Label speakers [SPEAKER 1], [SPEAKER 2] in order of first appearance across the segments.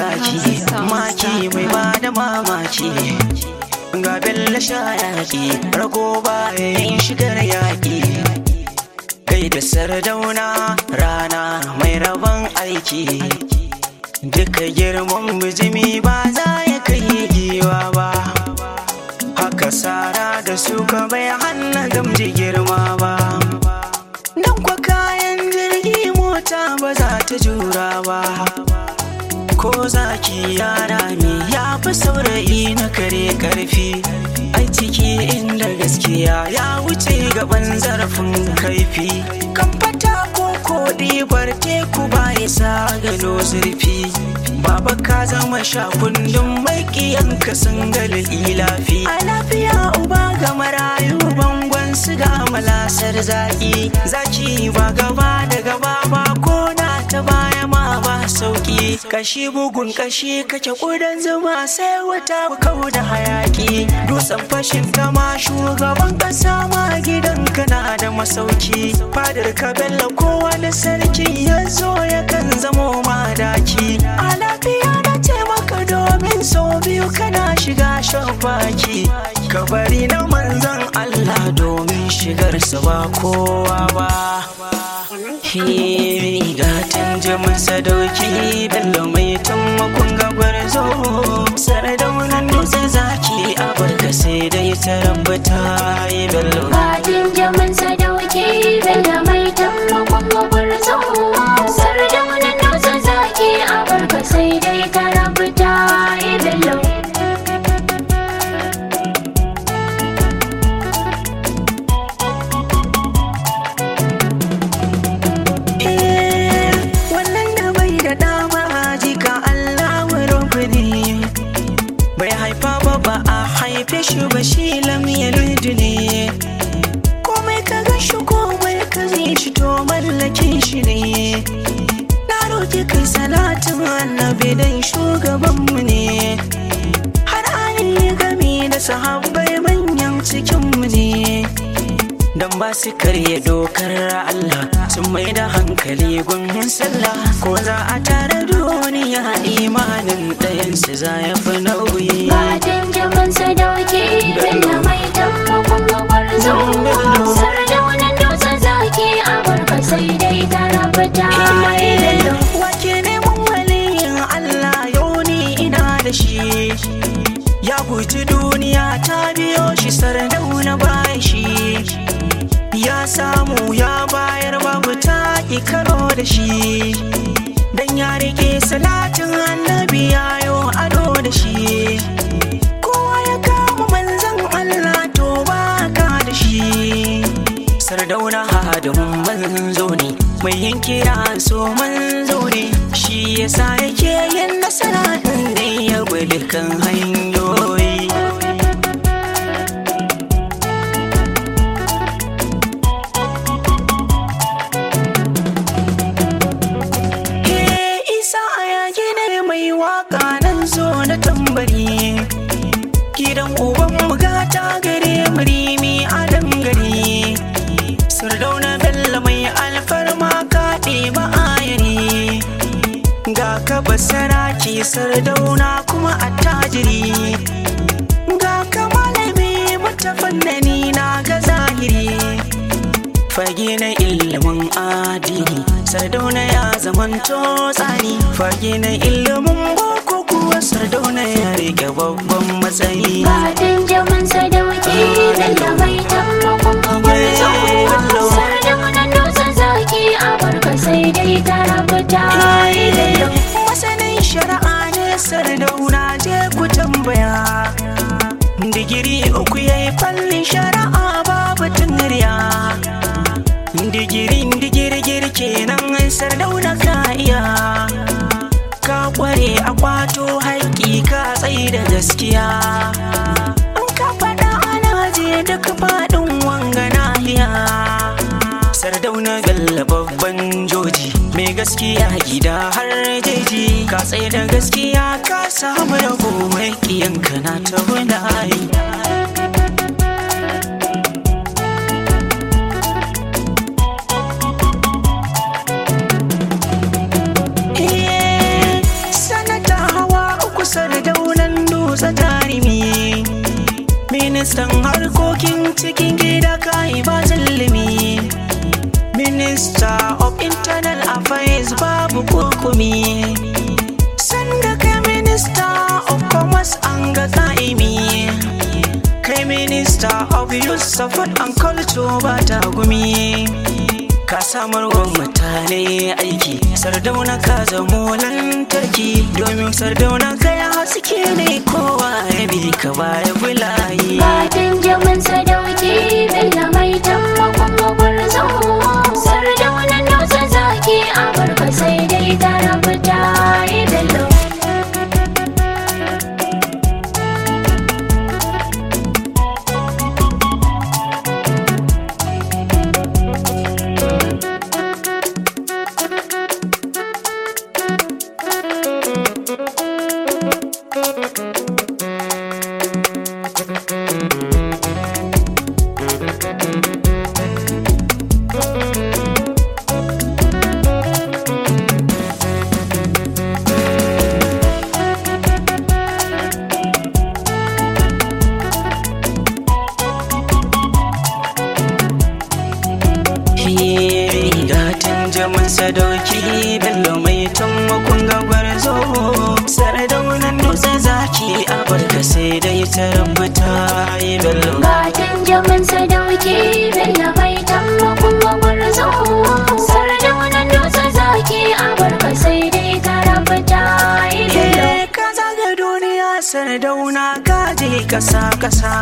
[SPEAKER 1] zaki maki mai ba da mamaki ga bella shayaki rago bayan shigar yaƙi kai da sardauna rana mai rabon aiki duka girman bijimi ba za ya kai giwa ba haka sara da suka bai hannu gamji girma ba dan kwa kayan jirgi mota ba za ta jura ba ko zaki yara ne ya fi saurayi na kare karfi ai ciki inda gaskiya ya wuce gaban zarafin kaifi kan fata ko koɗi bar teku ba isa gano zurfi baba ka zama sha kundin maƙiyanka sun gal ilafi a lafiya uba ga marayu bangon su ga malasar zaki zaki ba gaba da gaba ba ko na ta baya ma ba sauki kashi bugun kashi kake kudan zuma sai wata kau da hayaki dutsen fashin kama shugaban kasa ma gidan kana da masauki fadar ka bello ko wani sarki ya zo ya kan zamo madaki a lafiya na taimaka domin sau biyu kana shiga shafaki ka bari na manzan Allah domin shigarsa ba kowa ba gatan jamin sadauki bello mai taimakon gabar zo saradaunan dutse zaki a barka sai dai ta rabata yi bello
[SPEAKER 2] Fatin jamin sadauki bello mai taimakon gabar zo Sardaunan dutsen zaki a barka sai dai ka rabuta yi bello
[SPEAKER 1] wannan da bai da dama jika Allah rukuni bai haifa ba ba a haife shi ba shi lam yalid ne komai ka ga shi komai ka zai shi to mallakin shi ne na roki kai salatin annabi dan shugabanmu ne har ali gami da sahabbai manyan cikinmu ne Dan ba su karya dokar Allah sun mai da hankali gun sallah ko za a tare duniya imanin ɗayansu za ya fi nauyi.
[SPEAKER 2] Fatin jamin sadauki bello mai taimakon gabar zo Sardaunan dutsen zaki a barka sai dai ka rabuta yi bello
[SPEAKER 1] Wake neman waliyin Allah yau ni ina da shi. Ya guji duniya ta biyo shi sardauna bayan shi. Ya samu ya bayar babu ta karo da shi. Dan ya rike salatin annabi yayo ado da shi. Kowa ya kama manzan Allah to baka da shi. sardauna hadamun manzo ne mai yin kira so manzo ne shi yasa yake yin nasara inda ya gwada kan hanyoyi He isa a yaki ne mai waka nan zo na tambari gidan uban bugata gare murimi a dangare sardauna bello mai alfarma kaɗe ba ayari ga ka basaraki sardauna kuma attajiri ga ka malami mutafannani na ga zahiri fage na ilimin adini sardauna ya zamanto tsani fage na ilimin boko kuwa sardauna ya rike babban matsayi
[SPEAKER 2] Fatin jamin sadauki bello mai taimakon gabar zo Sardaunan dutsen zaki a barka sai dai ka rabuta yi bello
[SPEAKER 1] masanin shari'a ne sardauna je ku tambaya digiri uku ya yi fallin shari'a babu tunriya digirin digirgir kenan sardauna ka iya ka kware a kwato haƙƙi ka tsaye da gaskiya in ka faɗa ana je duk faɗin wanga nahiya sardauna galla babban joji mai gaskiya gida har jeji ka tsaye da gaskiya ka samu rabo mai kiyanka na ta bulayi sanata minister of internal affairs babu kukumi sanda kai minister of commerce an ga tsa'imi kai minister of youth support and culture ba ta gumi ka samar wa mutane aiki sardauna ka zamo lantarki domin sardauna kai haske ne kowa ya bi ka baya bulayi
[SPEAKER 2] Fatan jaman sadauki Bello mai taimakon gwarzo Sardaunan dutse zaki a barka sai dai ta rabu ta yi bello
[SPEAKER 1] Gatan jaman sadauki bello mai tammakon gagwar zo Sardaunan dutse zaki a barka sai dai ta rubuta yi bello
[SPEAKER 2] Fatan jaman sadauki Bello mai taimakon gwarzo Sardaunan dutse zaki a barka sai dai ta rabu ta yi bello
[SPEAKER 1] Eh, ka zaga duniya sardauna ka je kasa kasa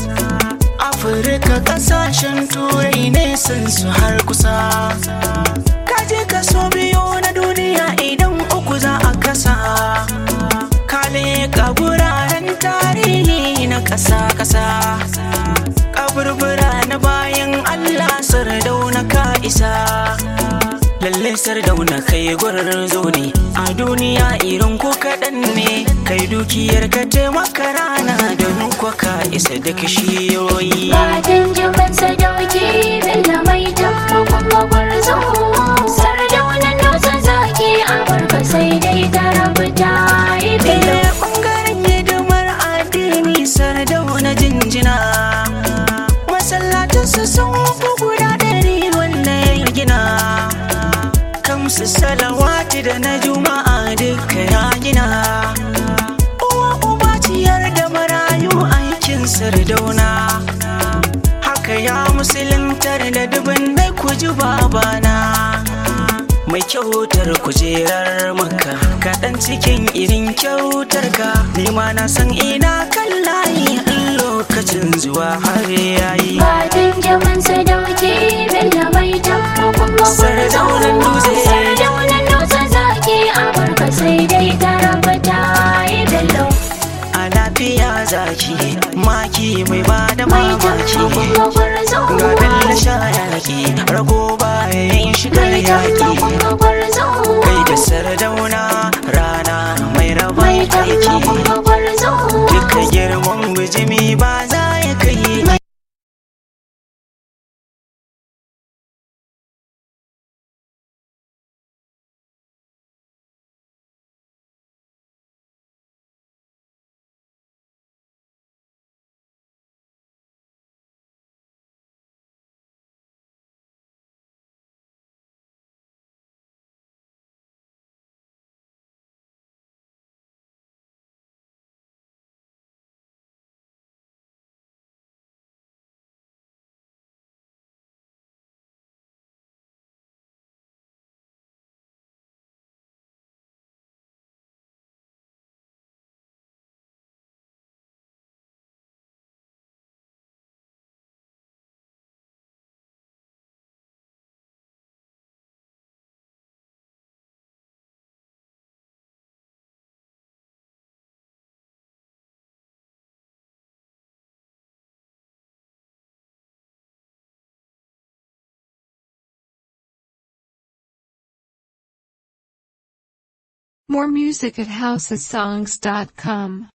[SPEAKER 1] afirka kasashen turai ne sun su har kusa ka je kaso biyu na duniya idan uku za a kasa ka leƙa guraren tarihi na kasa kasa kaburbura na bayan allah sardauna ka isa lalle sardauna kai gwarzo ne a duniya irin ko kaɗan ne kai dukiyar ka taimaka rana don kwa ka isa da kishiyoyi
[SPEAKER 2] Fatan jaman sadauki Bello mai taimakon gwarzo Sardaunan dutse zaki a barka sai dai ta rabu ta yi bello
[SPEAKER 1] Ile ɓangaren hidimar addini sardauna jinjina masallatansu sun fi guda ɗari wanda ya gina kamsu salawati da na juma'a duka ya gina uwa uba ciyar da marayu aikin sardauna haka ya musuluntar da dubin dai ku ji babana mai kyautar kujerar maka kaɗan cikin irin kyautar ka nima na san ina kan layi in lokacin zuwa har yayi
[SPEAKER 2] Fatan jaman sadauki Bello mai taimakon gwarzo
[SPEAKER 1] Sardaunan dutse.
[SPEAKER 2] Sardaunan dutse zaki a barka sai dai ta rabu ta yi bello
[SPEAKER 1] a lafiya zaki maki mai ba da
[SPEAKER 2] Mai
[SPEAKER 1] mamaki
[SPEAKER 2] taimakon gwarzo
[SPEAKER 1] ga bella sha yaki rago bayan shigar
[SPEAKER 2] Mai
[SPEAKER 1] yaki
[SPEAKER 2] taimakon gwarzo
[SPEAKER 1] kai da sardauna rana mai raba
[SPEAKER 2] Mai
[SPEAKER 1] aiki
[SPEAKER 2] taimakon gwarzo
[SPEAKER 1] duka girman bijimi ba za ya kai
[SPEAKER 3] More music at housesongs.com.